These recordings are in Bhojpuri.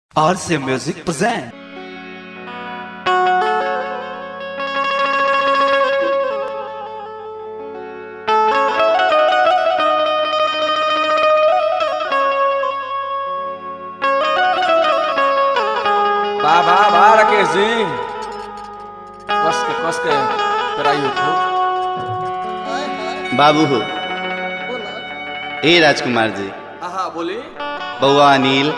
RC Music present. वाह वाह वाह राकेश जी कस के कस के कराइयो खूब बाबू हो ए राजकुमार जी हाँ हाँ बोली बउआ अनिल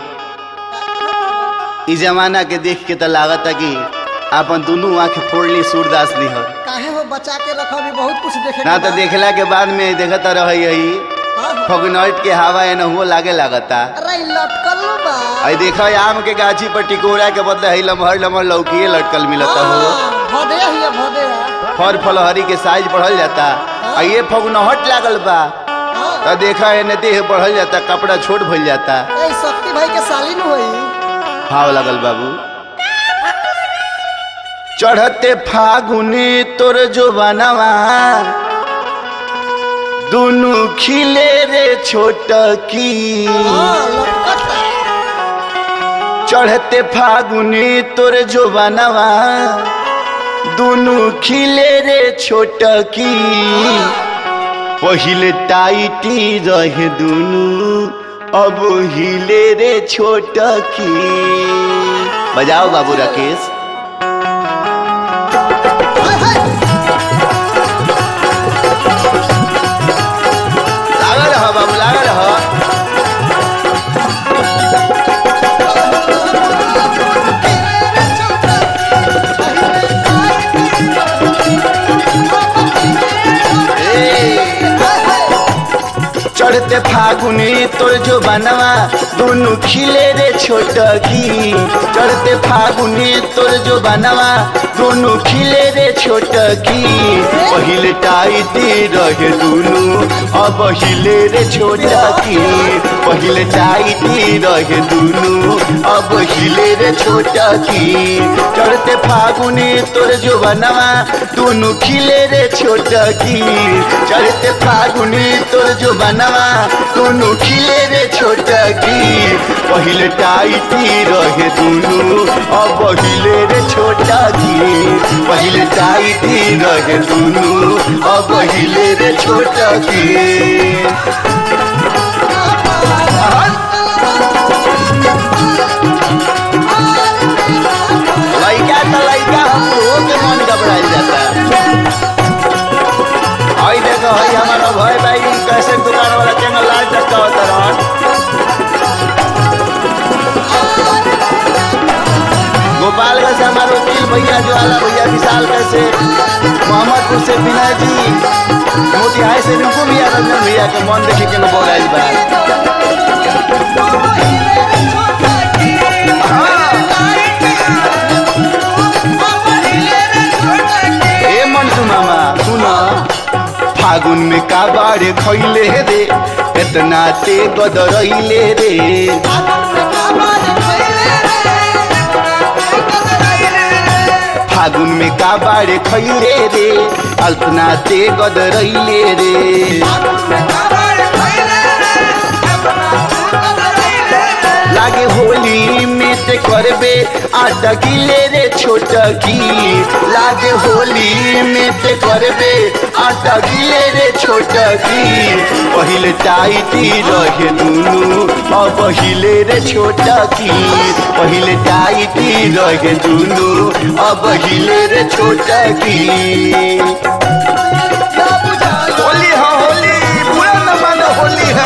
इ जमाना के देख के तो लागत कि अपन दुनू आंख फोड़ली सूरदास दी हो काहे हो बचा के रखो अभी बहुत कुछ देखे ना तो देखला के बाद में देखत रही है फगनौट के हवा एन हुओ लागे लागता अरे इ लटकल नु बा आई देखो आम के गाछी पर टिकोरा के बदले है लमहर लमहर लौकीए लटकल मिलता हो भदे हिया भदे फल फलहरी के साइज बढ़ल जाता आ ये फगनहट लागल बा तो देखा एने देह बढ़ल जाता कपड़ा छोट भइल जाता ए शक्ति भाई के साली नु होई भाव लगल बाबू चढ़ते फागुनी तोर जो बनवा दुनु खिले रे छोट की हां लटकता चढ़ते फागुनी तोर जो बनवा दुनु खिले रे छोट की पहिले टाइटी रहे दुनु अब हिले रे छोट की बजाओ बाबू राकेश हाय हाय लागल रह बाबू लागल रह चढ़ते फागुनी तोर जो बनवा दोनों खिले रे छोट की चढ़ते फागुनी तोर जो बनवा दोनों खिले रे छोट की पहिले टाइटी रहे दुनु अब हिले रे छोट की पहिले टाइटी रहे दुनु अब हिले रे छोट की चढ़ते फागुनी तोर जो बनवा दोनों खिले रे छोट की चढ़ते फागुनी तोर जो बनवा दोनों खिले रे छोट की पहिले टाइटी रहे दुनु अब हिले रे छोट की पहिले टाइटी रहे दुनु अब हिले रे छोट की लइका त लइका हम हो के मन घबराइल जाता आई देखो हई हमारा भाई भाई कैसे दुकान वाला केंगल लाल चक्का होता रहन गोपालगंज से हमारे वकील भैया ज्वाला भैया विशाल कैसे मोहम्मदपुर से विनय जी मोतिहारी से रिंकू भैया रंजन भैया के मन देखे के बोल आइल बा ए मंटू मामा सुना फागुन में का बाड़े खैले रे इतना ते गदरैले रे फागुन में का बाड़े खैले रे अल्पना ते गदरैले रे लागे होली में ते करबे आटा गिले रे छोट की लागे होली में ते करबे आटा गिले रे छोट की पहिले टाइटी रहे दुनु अब हिले रे छोट की पहिले टाइटी रहे दुनु अब हिले रे छोट की होली है होली पूरा न मानो होली है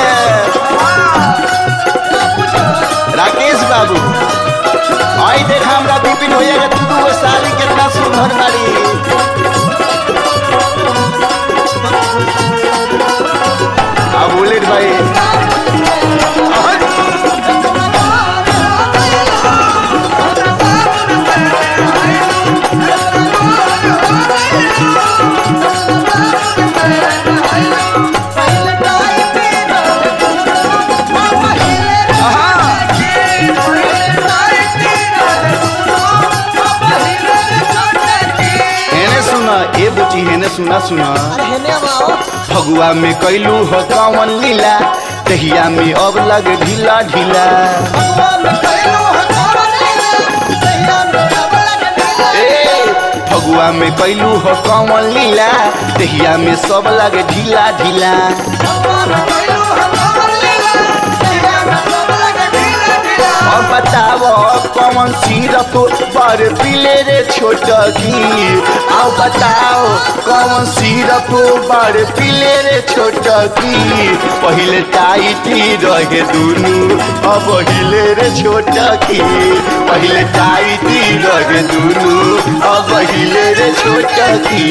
राकेश बाबू आई देखा हमरा विपिन भैया के दू गो साली कितना सुंदर बाड़ी अब बुलेट भाई हेने सुना ए बुची हेने सुना सुना अरे हेने आओ फगुआ में कैलू हो कौन लीला दहिया में अब लग ढीला ढीला भगवान कैलो हकारा फगुआ में कैलू हो कमल लीला दहिया में सब लगे ढीला ढीला और बताओ कौन सिरप पर पीले रे छोटकी आओ बताओ कौन सिरप पर पीले रे छोटकी पहले टाइटी रहे दुनू अब हिले रे छोटकी पहले टाइटी रहे दुनू अब हिले रे छोटकी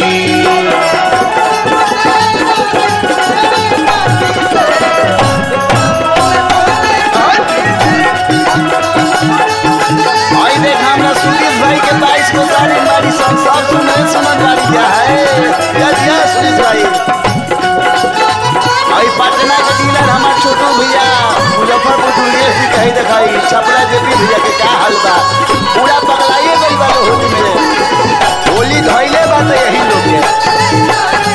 आई देख हमरा सुनील भाई के बाईस को साड़ी बाड़ी सब सब सुने समझ बाड़ी क्या है यस यस सुनील भाई आई पटना के डीलर हमार छोटू भैया मुजफ्फरपुर दुनिया से कही दिखाई छपरा जेपी भैया के का हाल बा पूरा पगलाइए गई बा होली में होली धइले बा तो यही लोग के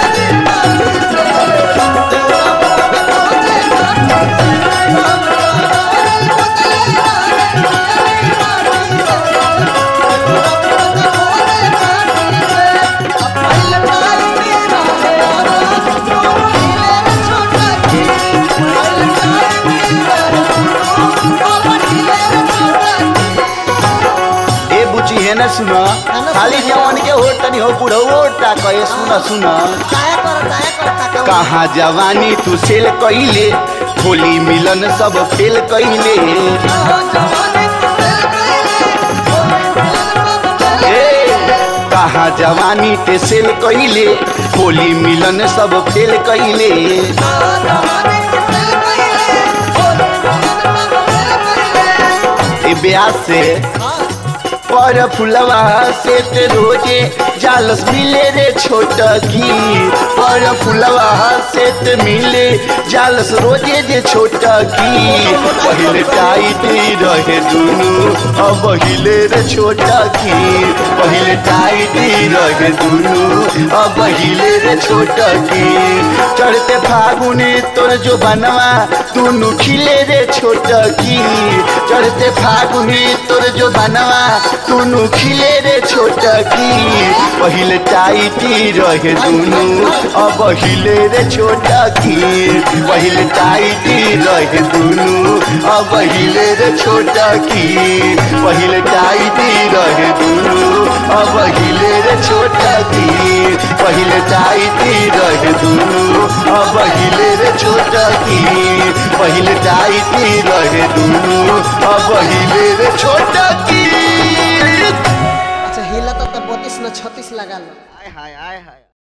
ए बुची है ना सुना खाली जवान के हो तनी हो बुढ़ो ओटा कहे सुना सुना कहाँ जवानी तू सेल कइले होली मिलन सब फेल कइले ए, कहाँ जवानी ते सेल कइले होली मिलन सब फेल कइले ए ब्याह से पर फुलवा से ते रोजे जालस मिले रे छोटकी पर फुलवा से ते मिले जालस रोजे जे छोटकी पहले टाइटी रहे दुनू अब हिले रे छोटकी पहले टाइटी रहे दुनू अब हिले रे छोटकी चढ़ते फागुने तोर जो बनवा दुनू खिले रे छोटकी चढ़ते फागुने तोर जो बनवा दुनू खिले रे छोटकी पहले टाइटी रहे दुनू अब हिले रे छोटकी पहले टाइटी रहे दुनू अब हिले रे छोटकी पहले टाइटी रहे दुनू अब हिले रे छोटकी पहले टाइटी रहे दुनू अब हिले रे छोटकी पहले टाइटी रहे दुनू अब हिले रे छोटकी अच्छा हिला तो बत्तीस न छत्तीस लगा लो हाय हाय हाय हाय